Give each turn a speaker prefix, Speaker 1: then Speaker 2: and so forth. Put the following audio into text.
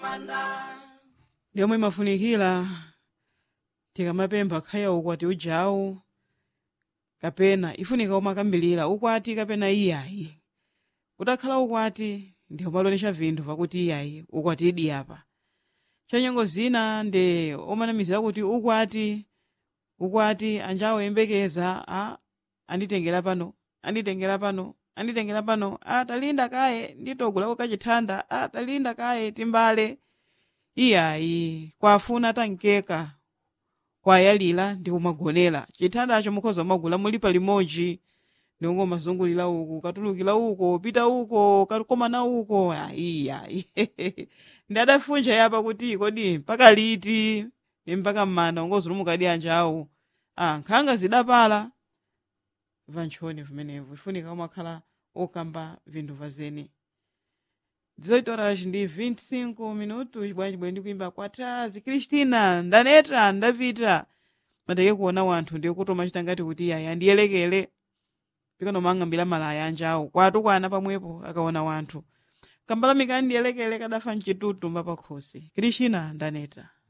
Speaker 1: ndiomwe imafunikira tikamapempha khaya ukwati ujawu kapena ifunika umakambirira ukwati kapena iyayi utakhala ukwati ndi umalolecha vinthu pakuti iyayi ukwati idi apa chanyengo zina ndi omanamizira kuti ukwati ukwati anjawo yembekeza a anditengera pano anditengera pano anditengera pano a talinda kaye nditogulako kachithanda a talinda kaye timbale iyayi kwafuna tankeka kwayalira ndi kumagonera chithandacho mukhoza magula mulipa limodzi ndiongo mazungulira uku katulukira uko pita uko kakomana uko ayiyayi ndi adafunja yapa kuti kodi mpaka liti ndi mpaka mmana ungozulumukadi anjawo ah nkhanga zidapala vanchoni vimenevo ifunika umakhala okamba vinthu vazene 18 horas ndi 25 minutos bwanji bwe ndikuimba kwatazi kristina ndaneta ndapita mateke kuona wanthu ndiye kuti umachita ngati kuti iyayi andiyelekere pikanomang'ambira malaya anjawo kwatukwana pamwepo akaona wanthu kambalamika andiyelekere kadafa mchitutu mbapakhosi kristina ndaneta